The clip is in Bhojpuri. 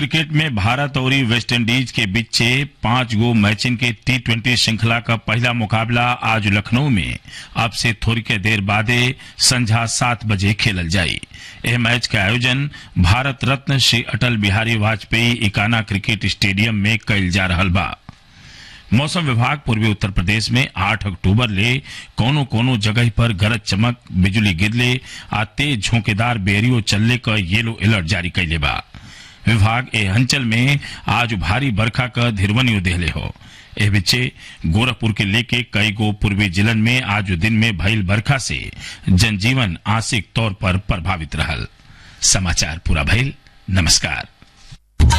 क्रिकेट में भारत और वेस्ट इंडीज के बीच पांच गो मैचिन के टी ट्वेंटी श्रृंखला का पहला मुकाबला आज लखनऊ में अब से थोड़ी के देर बादे संझा सात बजे खेलल जाई यह मैच का आयोजन भारत रत्न श्री अटल बिहारी वाजपेयी इकाना क्रिकेट स्टेडियम में कइल जा रहल बा मौसम विभाग पूर्वी उत्तर प्रदेश में 8 अक्टूबर ले कोनो कोनो जगह पर गरज चमक बिजली गिरले आ तेज झोंकेदार बेरियो चलने का येलो अलर्ट जारी कैले बा विभाग ए अंचल में आज भारी बरखा का धिरवनियो देहले हो एह बिचे गोरखपुर के लेके कई गो पूर्वी जिलन में आज दिन में भइल बरखा से जनजीवन आंशिक तौर पर प्रभावित रहल समाचार पूरा भइल नमस्कार